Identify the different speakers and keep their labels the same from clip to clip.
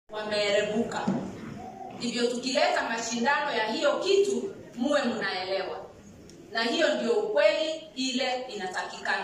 Speaker 1: wameerebuka. Ndivyo tukileta mashindano ya hiyo kitu, muwe mnaelewa, na hiyo ndio ukweli ile inatakikana.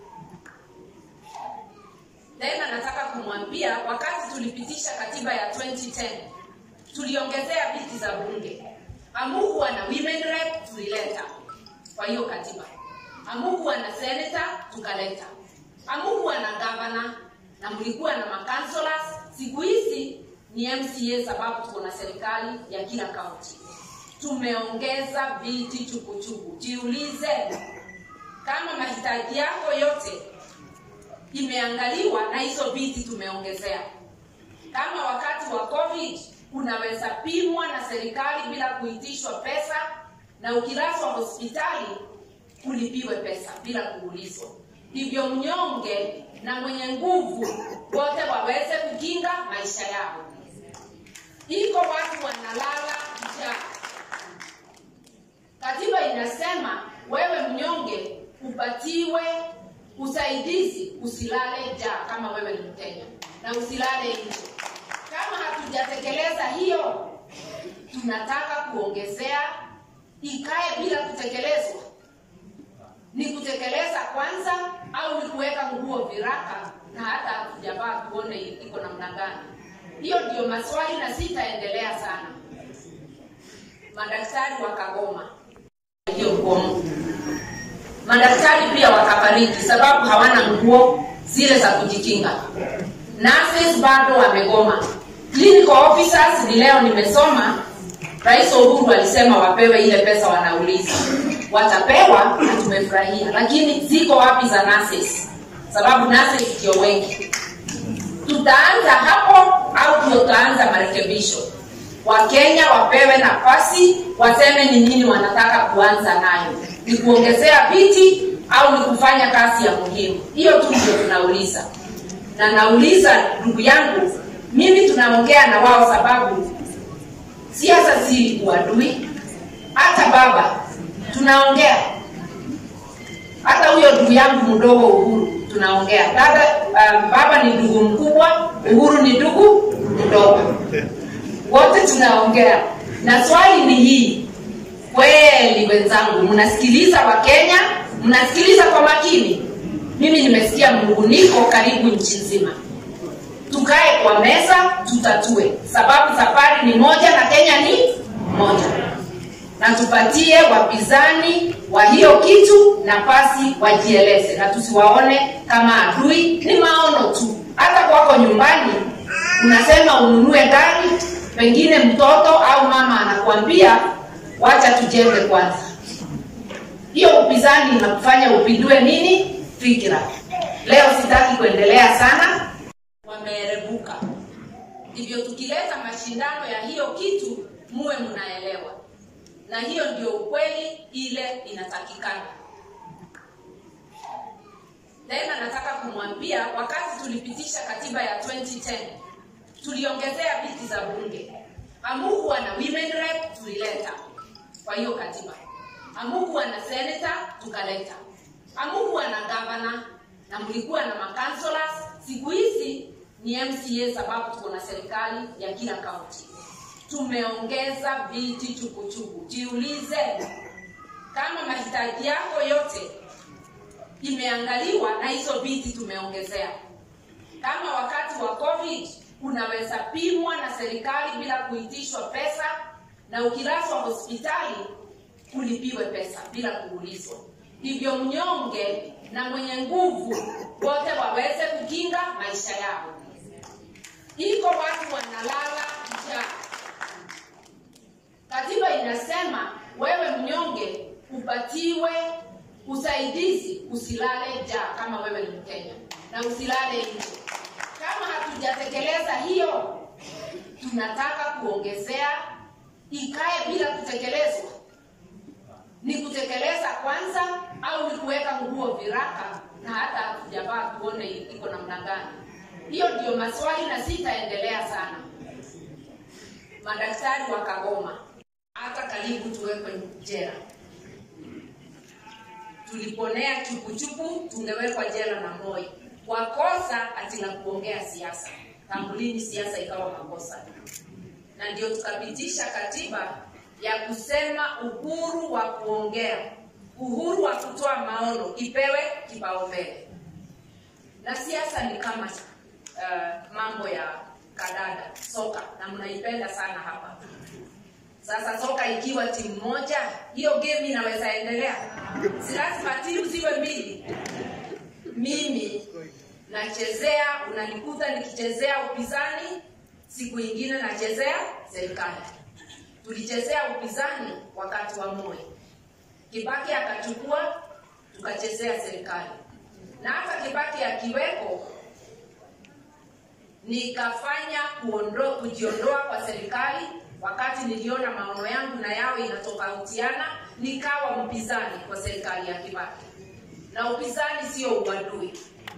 Speaker 1: Tena nataka kumwambia, wakati tulipitisha katiba ya 2010 tuliongezea viti za bunge. Amukuwa na women rep, tulileta kwa hiyo katiba. Amukuwa na senator, tukaleta. Amukuwa na governor na mlikuwa na makansolas. Siku hizi ni MCA sababu tuko na serikali ya kila kaunti. Tumeongeza viti chukuchuku. Jiulize kama mahitaji yako yote imeangaliwa na hizo viti tumeongezea. Kama wakati wa COVID unaweza pimwa na serikali bila kuitishwa pesa, na ukilazwa hospitali ulipiwe pesa bila kuulizwa. Ndivyo mnyonge na mwenye nguvu wote waweze kukinga maisha yao. Iko watu wanalala njaa. Katiba inasema wewe mnyonge upatiwe usaidizi, usilale njaa kama wewe ni Mkenya, na usilale nje. Kama hatujatekeleza hiyo, tunataka kuongezea ikae bila kutekelezwa. Ni kutekeleza kwanza au ni kuweka nguo viraka na hata hatujavaa tuone iko namna gani? Hiyo ndio maswali na sitaendelea sana. Madaktari wakagoma hiyo mgomo, madaktari pia wakafariki sababu hawana nguo zile za kujikinga. Nurses bado wamegoma. Clinical officers ni leo nimesoma, Rais Uhuru alisema wapewe ile pesa wanauliza, watapewa na tumefurahia, lakini ziko wapi za nurses? Sababu nurses ndio wengi. Tutaanza hapo au tutaanza marekebisho? Wakenya wapewe nafasi waseme ni nini wanataka kuanza nayo, ni kuongezea viti au ni kufanya kazi ya muhimu? Hiyo tu ndio tunauliza, na nauliza ndugu yangu, mimi tunaongea na wao sababu siasa si uadui. Hata baba tunaongea, hata huyo ndugu yangu mdogo Uhuru tunaongea. Dada, um, baba ni ndugu mkubwa, Uhuru ni ndugu mdogo, wote tunaongea. Na swali ni hii, kweli wenzangu, mnasikiliza Wakenya? Mnasikiliza kwa makini? Mimi nimesikia mnunguniko karibu nchi nzima tukae kwa meza tutatue, sababu safari ni moja na Kenya ni moja, na tupatie wapinzani wa hiyo kitu nafasi wajieleze, na tusiwaone kama adui. Ni maono tu. Hata kwako nyumbani unasema ununue gari, pengine mtoto au mama anakuambia wacha tujenge kwanza. Hiyo upinzani inakufanya upindue nini fikira. Leo sitaki kuendelea sana wameerebuka. Ndivyo tukileta mashindano ya hiyo kitu, muwe mnaelewa, na hiyo ndio ukweli ile inatakikana. Tena nataka kumwambia, wakati tulipitisha katiba ya 2010 tuliongezea viti za bunge. Amukuwa na women rep, tulileta kwa hiyo katiba. Amukuwa na senator, tukaleta. Amukuwa na governor na mlikuwa na makansolas. Siku hizi ni MCA sababu tuko na serikali ya kila kaunti. Tumeongeza viti chukuchuku. Jiulize kama mahitaji yako yote imeangaliwa na hizo viti tumeongezea. Kama wakati wa COVID unaweza pimwa na serikali bila kuitishwa pesa, na ukilazwa hospitali ulipiwe pesa bila kuulizwa. Ndivyo mnyonge na mwenye nguvu wote waweze kukinga maisha yao. Iko watu wanalala njaa. Katiba inasema wewe mnyonge upatiwe usaidizi, usilale njaa kama wewe ni Mkenya, na usilale nje. Kama hatujatekeleza hiyo, tunataka kuongezea ikae bila kutekelezwa. Ni kutekeleza kwanza au ni kuweka nguo viraka na hata hatujavaa tuone iko namna gani? Hiyo ndio maswali na sitaendelea sana. Madaktari wakagoma, hata karibu tuwekwe jela. Tuliponea chupuchupu, tungewekwa jela na Moi kwa kosa ati la kuongea siasa. tangu lini siasa ikawa makosa na ndio tukapitisha katiba ya kusema uhuru wa kuongea uhuru wa kutoa maono ipewe kipaumbele na siasa ni kama uh, mambo ya kadada soka na mnaipenda sana hapa sasa soka ikiwa timu moja hiyo game inaweza endelea si lazima timu ziwe mbili mimi nachezea unanikuta nikichezea upinzani siku ingine nachezea serikali tulichezea upinzani wakati wa moyo kibaki akachukua tukachezea serikali na hata kibaki akiweko nikafanya kuondo, kujiondoa kwa serikali wakati niliona maono yangu na yao inatofautiana nikawa mpinzani kwa serikali ya kibaki na upinzani sio uadui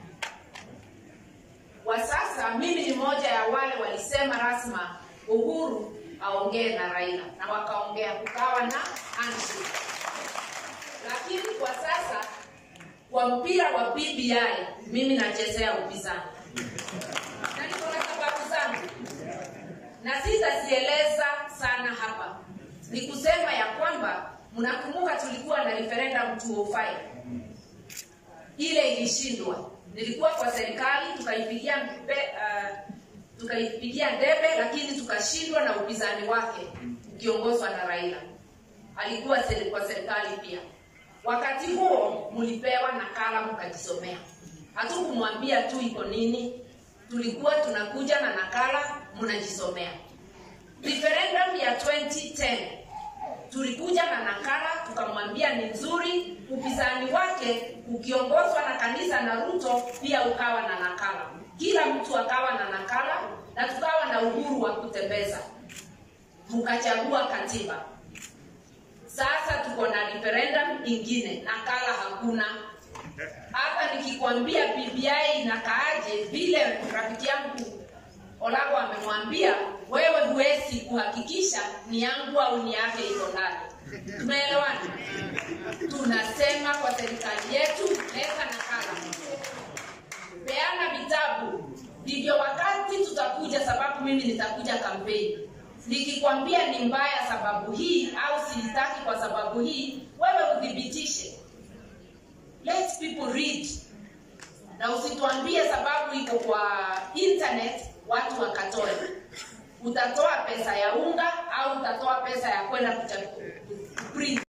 Speaker 1: kwa sasa mimi ni moja ya wale walisema rasma uhuru aongee na raila na wakaongea kukawa na handshake lakini kwa sasa kwa mpira wa bbi mimi nachezea upinzani na niko na sababu zangu na sitazieleza sana hapa ni kusema ya kwamba mnakumbuka tulikuwa na referendum 205 ile ilishindwa nilikuwa kwa serikali tukaipigia uh, tukaipigia debe lakini tukashindwa na upinzani wake ukiongozwa na raila alikuwa seri, kwa serikali pia wakati huo mlipewa nakala mkajisomea hatukumwambia tu iko nini tulikuwa tunakuja na nakala mnajisomea referendum ya 2010 tulikuja na nakala tukamwambia ni nzuri upinzani wake ukiongozwa na kanisa na ruto pia ukawa na nakala kila mtu akawa na nakala na tukawa na uhuru wa kutembeza mkachagua katiba sasa tuko na referendum ingine nakala hakuna hata nikikwambia bbi inakaaje vile rafiki yangu olago amemwambia wewe huwezi kuhakikisha ni yangu au ni yake iko ndani tumeelewana tunasema kwa serikali yetu leta nakala peana vitabu ndivyo wakati tutakuja sababu mimi nitakuja kampeni nikikwambia ni mbaya sababu hii au siitaki kwa sababu hii wewe uthibitishe let people read na usituambie sababu iko kwa internet watu wakatoe utatoa pesa ya unga au utatoa pesa ya kwenda kuprint